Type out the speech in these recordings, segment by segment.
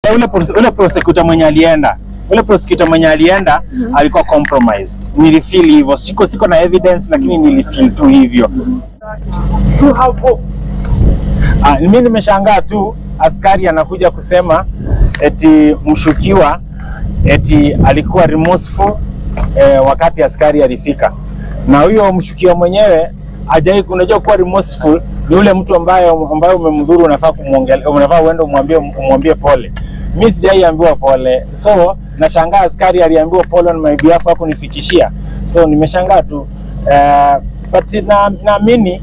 eh, ule pros- ule prosecutor mwenye alienda ule prosecutor mwenye alienda alikuwa compromised. Nilifeel hivyo, siko siko na evidence, lakini nilifeel tu hivyo. You have hope. Ah, mimi nimeshangaa tu askari anakuja kusema eti mshukiwa eti alikuwa remorseful eh, wakati askari alifika, na huyo mshukiwa mwenyewe hajai. Unajua kuwa remorseful ni ule mtu ambaye ambaye umemdhuru, unafaa kumwongelea, unafaa uende umwambie umwambie pole. Mimi sijaiambiwa pole, so nashangaa askari aliambiwa pole on my behalf hakunifikishia, so nimeshangaa tu eh, but na naamini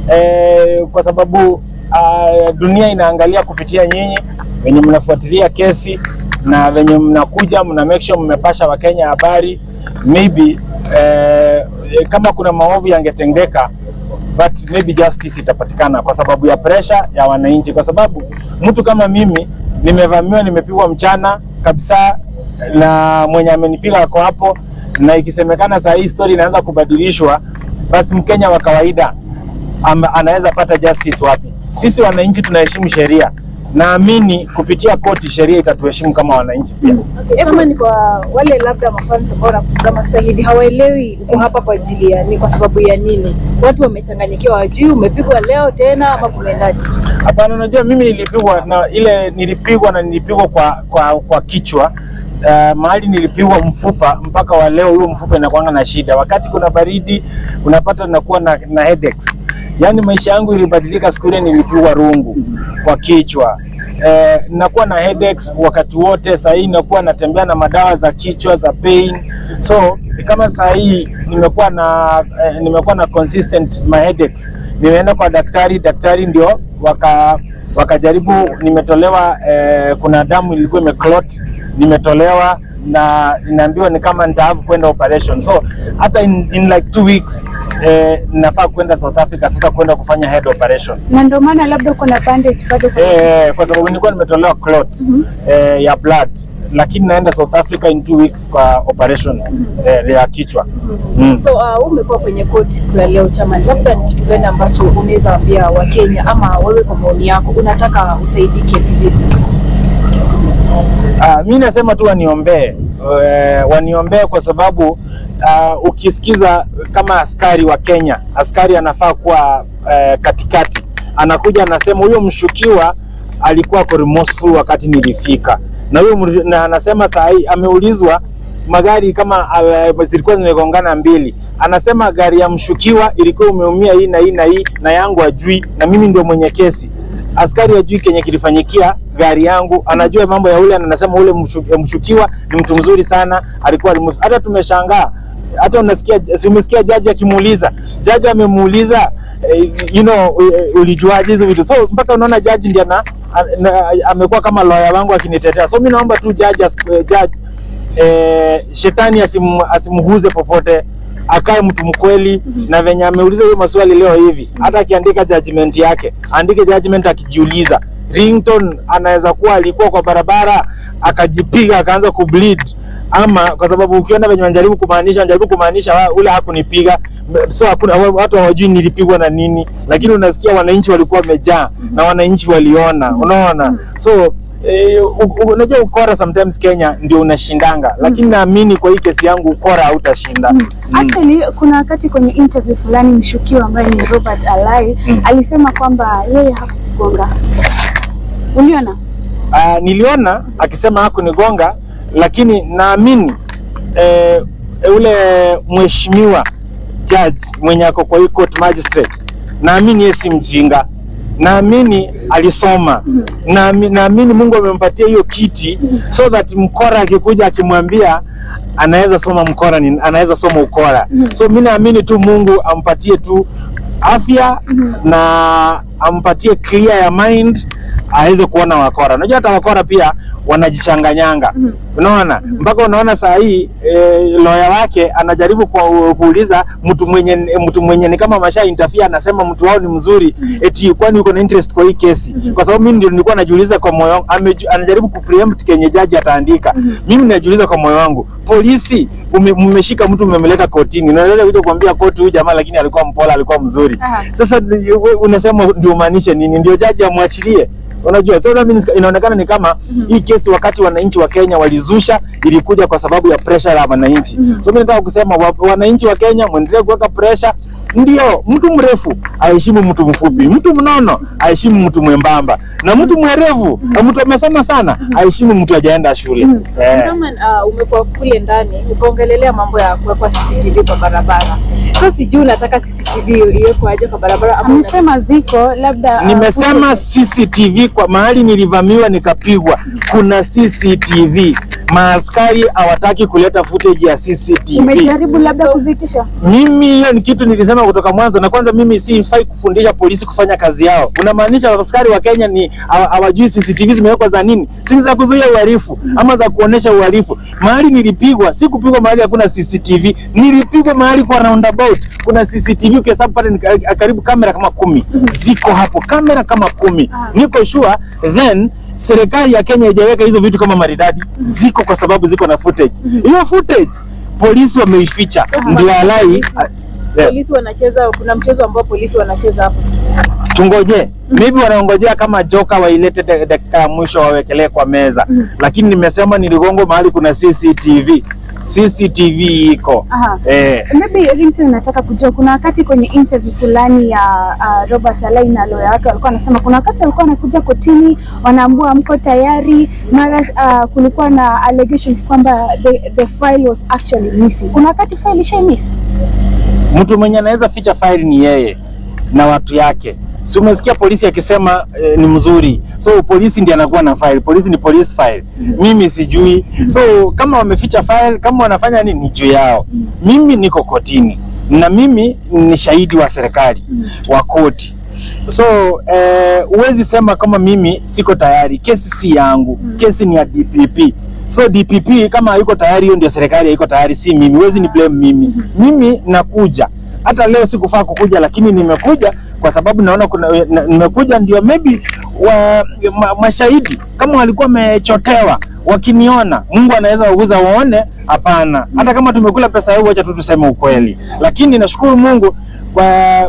eh, kwa sababu uh, dunia inaangalia kupitia nyinyi wenye mnafuatilia kesi na venye mnakuja mna make sure mmepasha Wakenya habari maybe eh, kama kuna maovu yangetendeka but maybe justice itapatikana kwa sababu ya pressure ya wananchi, kwa sababu mtu kama mimi nimevamiwa, nimepigwa mchana kabisa na mwenye amenipiga ako hapo, na ikisemekana saa hii story inaanza kubadilishwa, basi Mkenya wa kawaida ama anaweza pata justice wapi? Sisi wananchi tunaheshimu sheria, naamini kupitia koti sheria itatuheshimu kama wananchi pia. Okay, kama ni kwa wale labda mafans ambao wanakutazama sasa hivi hawaelewi uko hapa kwa ajili ya ni kwa sababu ya nini, watu wamechanganyikiwa, wajui umepigwa leo tena ama kumeendaje? Hapana, unajua mimi nilipigwa na ile nilipigwa na nilipigwa kwa kwa, kwa kichwa Uh, mahali nilipigwa mfupa mpaka wa leo huyo mfupa inakuanga na shida. Wakati kuna baridi unapata nakuwa na, na headaches. Yaani maisha yangu ilibadilika siku ile nilipigwa rungu kwa kichwa. Eh, nakuwa na headaches wakati wote. Saa hii nakuwa natembea na madawa za kichwa za pain. So kama saa hii nimekuwa na eh, nimekuwa na consistent my headaches. Nimeenda kwa daktari, daktari ndio waka wakajaribu, nimetolewa eh, kuna damu ilikuwa imeclot, nimetolewa na inaambiwa ni kama nitaavu kwenda operation. So hata in, in like two weeks eh, nafaa kwenda South Africa sasa kwenda kufanya head operation. na ndio maana labda uko na bandage bado kwa Eh, kwa sababu nilikuwa nimetolewa clot eh, ya blood lakini naenda South Africa in two weeks kwa operation eh, ya kichwa mm. So uh, umekuwa kwenye koti siku ya leo Chaman, labda ni kitu gani ambacho unaweza ambia Wakenya ama wewe kwa maoni yako unataka usaidike vipi? Uh, mi nasema tu waniombee uh, waniombee kwa sababu uh, ukisikiza kama askari wa Kenya, askari anafaa kuwa uh, katikati, anakuja anasema huyo mshukiwa alikuwa ako remorseful wakati nilifika, na huyo mri- na anasema saa hii ameulizwa magari kama uh, zilikuwa zimegongana mbili, anasema gari ya mshukiwa ilikuwa umeumia hii na hii na hii, na yangu ajui, na mimi ndio mwenye kesi askari ajui kenye kilifanyikia gari yangu, anajua mambo ya ule, na anasema ule mshu- mshukiwa ni mtu mzuri sana, alikuwa remorseful. hata tumeshangaa hata unasikia, si umesikia jaji akimuuliza, jaji amemuuliza eh, you know, eh, ulijuaje hizo vitu? So mpaka unaona jaji ndiye ana- ana- amekuwa kama lawyer wangu akinitetea. So mimi naomba tu jaji, as- eh, jaji eh, shetani asim, asimguze popote akae mtu mkweli na venye ameuliza hiyo maswali leo hivi, hata akiandika judgment yake andike judgment akijiuliza Ringtone anaweza kuwa alikuwa kwa barabara akajipiga akaanza kubleed, ama kwa sababu ukiona venye wanajaribu kumaanisha wanajaribu kumaanisha wa- ule hakunipiga, M- so hakuna wa- watu hawajui nilipigwa na nini, lakini unasikia wananchi walikuwa wamejaa na wananchi waliona, unaona so Eh, u- u- unajua ukora sometimes Kenya ndio unashindanga, lakini naamini kwa hii kesi yangu ukora hautashinda. Mm. Actually, kuna wakati kwenye interview fulani mshukiwa ambaye ni Robert Alai alisema kwamba yeye hakugonga. Uliona? Ah, niliona akisema hakunigonga, lakini naamini eh, ule mheshimiwa judge mwenye ako kwa hii court magistrate, naamini yeye si mjinga, naamini alisoma, naami- naamini Mungu amempatia hiyo kiti so that mkora akikuja akimwambia anaweza soma mkora ni, anaweza soma ukora. So mi naamini tu Mungu ampatie tu afya na ampatie clear ya mind aweze kuona wakora. Unajua hata wakora pia wanajichanganyanga, unaona mpaka unaona saa hii e, lawyer wake anajaribu ku, kuuliza mtu mwenye mtu mwenye ni kama masha interfere, anasema mtu wao ni mzuri, eti kwani uko na interest kwa hii kesi? Kwa sababu mimi ndio nilikuwa najiuliza kwa moyo wangu, ameju- anajaribu kupreempt kenye jaji ataandika. Mimi najiuliza kwa moyo wangu, polisi ume- mmeshika mtu mmemleta kotini, unaweza kuja kuambia koti huyu jamaa, lakini alikuwa mpola, alikuwa mzuri. Aha. Sasa ni- we- unasema ndio maanishe nini? Ndio jaji amwachilie Unajua total means inaonekana ni kama hii kesi wakati wananchi wa Kenya walizusha ilikuja kwa sababu ya pressure ya wananchi. So mimi nataka kusema wa, wananchi wa Kenya muendelee kuweka pressure. Ndio, mtu mrefu aheshimu mtu mfupi, mtu mnono aheshimu mtu mwembamba, na mtu mwerevu na mtu amesoma sana aheshimu mtu hajaenda shule. Eh. Kama uh, umekuwa kule ndani ukaongelelea mambo ya kuwekwa CCTV kwa barabara, so sijui unataka CCTV iwekwe aje kwa barabara ama Amesema ziko labda uh, Nimesema CCTV kwa mahali nilivamiwa nikapigwa, kuna CCTV. Maaskari hawataki kuleta footage ya CCTV. umejaribu labda kuzitisha Mimi hiyo ni kitu nilisema kutoka mwanzo, na kwanza mimi si sifai kufundisha polisi kufanya kazi yao. Unamaanisha askari wa Kenya ni hawa- hawajui CCTV zimewekwa za nini? Si za kuzuia uhalifu ama za kuonesha uhalifu. Mahali nilipigwa, si kupigwa mahali hakuna CCTV, nilipigwa mahali kwa roundabout kuna CCTV. Ukihesabu pale ni ka- karibu kamera kama kumi ziko hapo, kamera kama kumi. Niko sure then serikali ya Kenya haijaweka hizo vitu kama maridadi, ziko kwa sababu ziko na footage. Hiyo footage polisi wameificha, ndio alai Yeah. polisi wanacheza, kuna mchezo ambao polisi wanacheza hapo. tungoje maybe wanaongojea kama joka wailete da- dakika ya mwisho wawekelee kwa meza lakini nimesema niligongo mahali kuna CCTV CCTV iko Aha. eh, Maybe Ringtone nataka kujua, kuna wakati kwenye interview fulani ya uh, Robert Alai na lawyer wake walikuwa wanasema kuna wakati walikuwa wanakuja kotini wanaambua mko tayari, mara uh, kulikuwa na allegations kwamba the, the file was actually missing. Kuna wakati file ishai miss. mtu mwenye anaweza ficha faili ni yeye na watu yake si umesikia polisi akisema eh, ni mzuri so polisi ndiye anakuwa na file polisi ni police file mimi sijui so kama wameficha file kama wanafanya nini ni juu yao mimi niko kotini na mimi ni shahidi wa serikali wa koti so eh, huwezi sema kama mimi siko tayari kesi si yangu kesi ni ya DPP so DPP kama hayuko tayari hiyo ndio serikali haiko tayari si mimi huwezi ni blame mimi mimi nakuja hata leo sikufaa kukuja lakini nimekuja kwa sababu naona kuna na, nimekuja ndio maybe wa, ma, mashahidi kama walikuwa wamechotewa wakiniona Mungu anaweza waguza waone hapana hata kama tumekula pesa yao acha tu tuseme ukweli lakini nashukuru Mungu kwa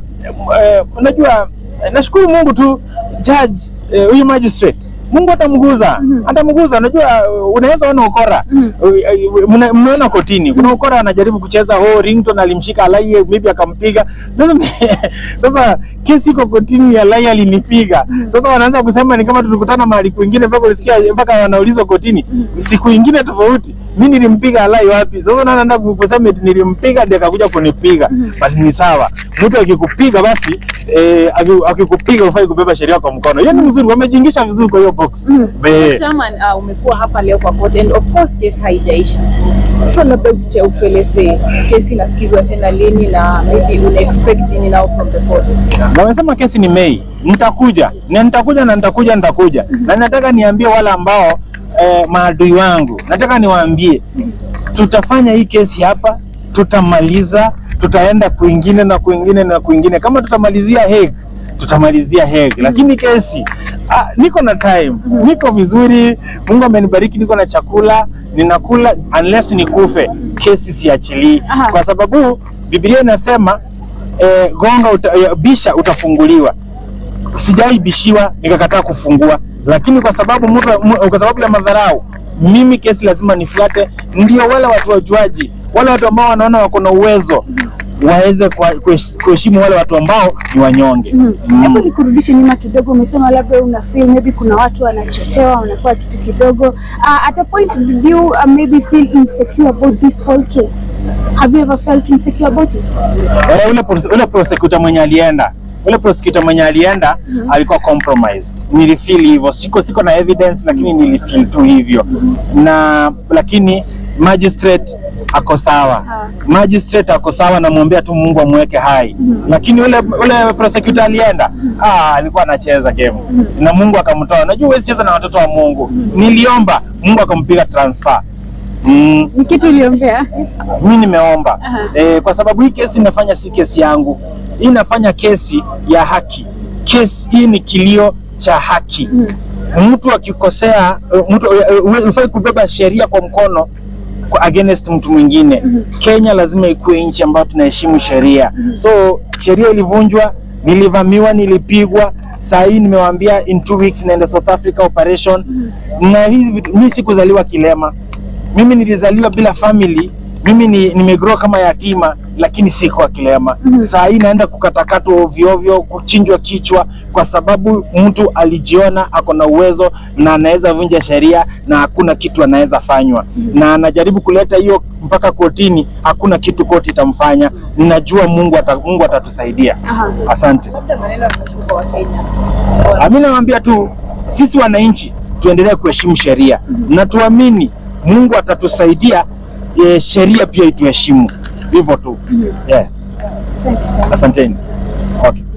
eh, unajua eh, nashukuru Mungu tu judge eh, huyu magistrate Mungu atamguza Mhm. atamguza. Unajua uh, unaweza ona ukora Mhm. Uh, uh, mna- mnaona kotini kuna ukora anajaribu kucheza oh, Ringtone alimshika Alai maybe akampiga. Sasa- Sasa kesi iko kotini ya Alai alinipiga. Sasa wanaanza kusema ni kama tulikutana mahali kwingine mpaka ulisikia mpaka wanaulizwa kotini siku ingine tofauti, mimi nilimpiga Alai wapi? Sasa unaona nataka kusema eti nilimpiga ndiye akakuja kunipiga, but ni sawa. Mtu akikupiga basi eh, aki- akikupiga ufai kubeba sheria kwa mkono. Hiyo ni mzuri, wamejiingisha vizuri kwa hiyo box. Mhm. Be. Chairman, uh, umekuwa hapa leo kwa court and of course kesi haijaisha, so labda utuche- utueleze kesi inasikizwa tena lini na maybe una expect nini now from the court. Na wamesema kesi ni Mei, nitakuja na nitakuja na nitakuja nitakuja, na nataka niambie wale ambao eh, maadui wangu, nataka niwaambie tutafanya hii kesi hapa, tutamaliza, tutaenda kwingine na kwingine na kwingine. Kama tutamalizia Hague, tutamalizia Hague, lakini kesi ah, niko na time, niko vizuri, Mungu amenibariki, niko na chakula ninakula, unless nikufe, kesi siachilii, Aha. kwa sababu Biblia inasema eh, gonga uta, eh, bisha utafunguliwa. Sijaibishiwa nikakataa kufungua, lakini kwa sababu mtu, mu- kwa sababu ya madharau, mimi kesi lazima nifuate, ndio wale watu wajuaji, wale watu ambao wanaona wako na uwezo waweze kwa- kuhesh- kuheshimu wale watu ambao ni wanyonge. Mhm. Mm. Hebu nikurudishe nyuma kidogo, umesema labda una feel maybe kuna watu wanachotewa wanakuwa kitu kidogo. Uh, at a point did you uh, maybe feel insecure about this whole case? Have you ever felt insecure about it? Eh, ule, pros- ule prosecutor mwenye alienda ule prosecutor mwenye alienda alikuwa compromised. Nilifeel hivyo, siko siko na evidence, lakini nilifeel tu hivyo na lakini magistrate ako sawa, Ah. magistrate ako sawa, namwombea tu Mungu amweke hai. Lakini ule ule prosecutor alienda, ah, alikuwa anacheza game na Mungu akamtoa. Najua huwezi cheza na watoto wa Mungu. Niliomba Mungu akampiga transfer. Mm Ni kitu uliombea? mi nimeomba Aha. e, kwa sababu hii kesi inafanya si kesi yangu, hii inafanya kesi ya haki. Kesi hii ni kilio cha haki. Mtu akikosea, eh, mtu eh, eh, hufai kubeba sheria kwa mkono kwa against mtu mwingine. Kenya lazima ikuwe nchi ambayo tunaheshimu sheria, so sheria ilivunjwa nilivamiwa, nilipigwa. Saa hii nimewaambia in two weeks naenda South Africa operation. Na hizi vitu, mimi sikuzaliwa kilema, mimi nilizaliwa bila family. Mimi ni nimegrow kama yatima, lakini siko kilema. Mhm. Saa hii naenda kukatakatwa ovyo ovyo, kuchinjwa kichwa kwa sababu mtu alijiona ako na uwezo na anaweza vunja sheria na hakuna kitu anaweza fanywa, na anajaribu kuleta hiyo mpaka kotini, hakuna kitu koti itamfanya. Ninajua Mungu ata, Mungu atatusaidia. Aha. Asante. Labda maneno ya mwisho kwa Wakenya. Mimi nawaambia tu sisi wananchi tuendelee kuheshimu sheria na tuamini Mungu atatusaidia, e, sheria pia ituheshimu, hivyo tu. Yeah. Asante sana. Asanteni. Okay.